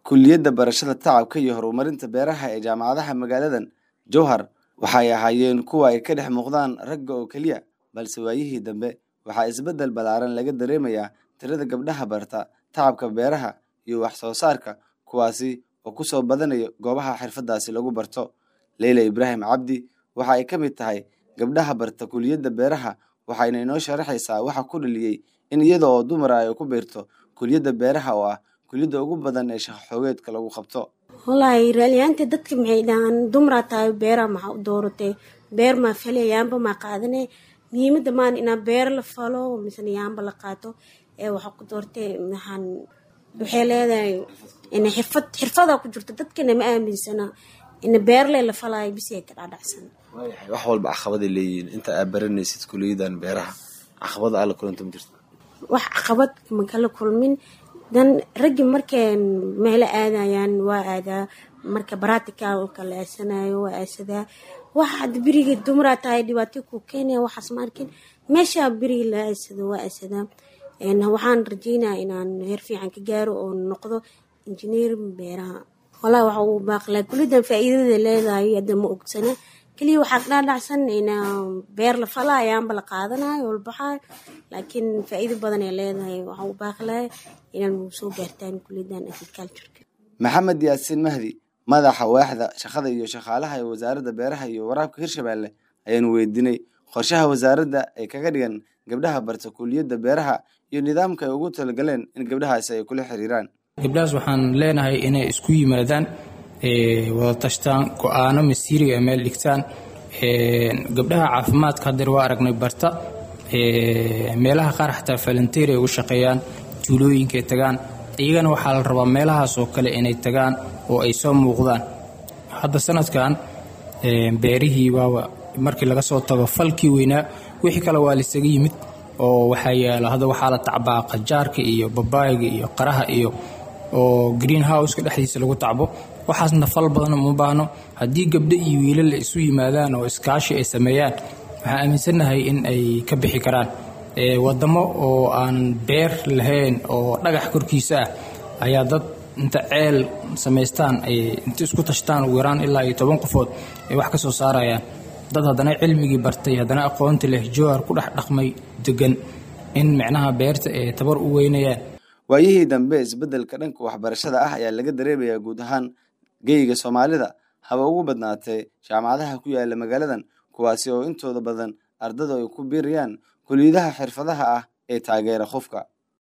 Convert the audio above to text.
kuliyadda barashada tacabka iyo horumarinta beeraha ee jaamacadaha magaaladan jowhar waxay ahaayeen kuwa ay ka dhex muuqdaan ragga oo keliya balse waayihii dambe waxaa isbeddel ballaaran laga dareemayaa tirada gabdhaha barta tacabka beeraha iyo wax soo saarka kuwaasi oo ku soo badanaya goobaha xirfadaasi lagu barto leyla ibraahim cabdi waxa ay ka mid tahay gabdhaha barta kuliyadda beeraha waxayna inoo sharaxaysaa waxa ku dhaliyey in iyada oo dumar ay ku biirto kuliyadda beeraha oo ah kuliyadda ugu badan ee shaqo xoogeedka lagu qabto wallaahi raaliyaanta dadka maxay dhahaan dumaraa tahay beeraha maxaa u dooratay beer maa falay yaamba maa qaadane muhiimadda maan inaa beer la falo misena yaamba la qaato ee waxaa ku doortay maxaan waxay leedahay ina xirfad xirfadaa ku jirto dadkana ma aaminsana ina beerle la falaayo bisiya ka dhaadhacsan wax walba caqabaday leeyihiin inta aad baranaysid kuliyadan beeraha caqabada alla kulanta ma jirto wax caqabad ma kala kulmin dan raggi markay meelo aadayaan waa aadaa marka baraticalka la aasanayo waa aasadaa wax hadda beriga dumaraa tahay dhibaato ku keenaya waxaas ma arkin meesha beriga la aasado waa aasadaa waxaan rajeynaya inaan heer fiican ka gaaro oo noqdo injineer beeraha walaa waxa uu baaqlaa kulidan faa-iidada leedahay hadda ma ogsana keliya waxaa ka dhaadhacsan in beer la fala ayaanba la qaadanayo oo la baxaayo laakiin faa-iido badan ay leedahay waxa uu baaqlaya inaan soo gaartaan kuliyadan agricultureka maxamed yaasiin mahdi madaxa waaxda shaqada iyo shaqaalaha ee wasaaradda beeraha iyo waraabka hirshabeelle ayaanu weydiinay qorshaha wasaaradda ay kaga dhigan gabdhaha barta kuliyadda beeraha iyo nidaamka ay ugu talagaleen in gabdhahaasi ay kula xiriiraan gabdhahaas waxaan leenahay inay isku yimaadaan wada tashtaan go-aano masiiriga ay meel dhigtaan gabdhaha caafimaadka hadeer waa aragnay barta meelaha qaar xataa falanteer ay ugu shaqeeyaan tuulooyinkaay tagaan iyagana waxaa la rabaa meelahaas oo kale inay tagaan oo ay soo muuqdaan hadda sanadkan beerihii waaba markii laga soo tago falkii weynaa wixii kale waa laisaga yimid oo waxaa yaala hadda waxaa la tacbaa qajaarka iyo babaayga iyo qaraha iyo oo green houseka dhexdiisa lagu tacbo waxaasna fal badan uma baahno haddii gabdho iyo wiilal isu yimaadaan oo iskaashi ay sameeyaan waxaan aaminsannahay in ay ka bixi karaan wadamo oo aan beer lahayn oo dhagax korkiisa ah ayaa dad inta ceel samaystaan ay inta isku tashtaan ugu yaraan ilaa iyo toban qofood ay wax ka soo saarayaan dad haddana cilmigii bartay haddana aqoonti leh jowhar ku dhex dhaqmay degan in micnaha beerta ay tabar u weynayaan waayihii dambe isbeddelka dhanka waxbarashada ah ayaa laga dareemayaa guud ahaan geyga soomaalida haba ugu badnaatee jaamacadaha ku yaala magaaladan kuwaasi oo intooda badan ardada ay ku biirayaan kuliyadaha xirfadaha ah ee taageera qofka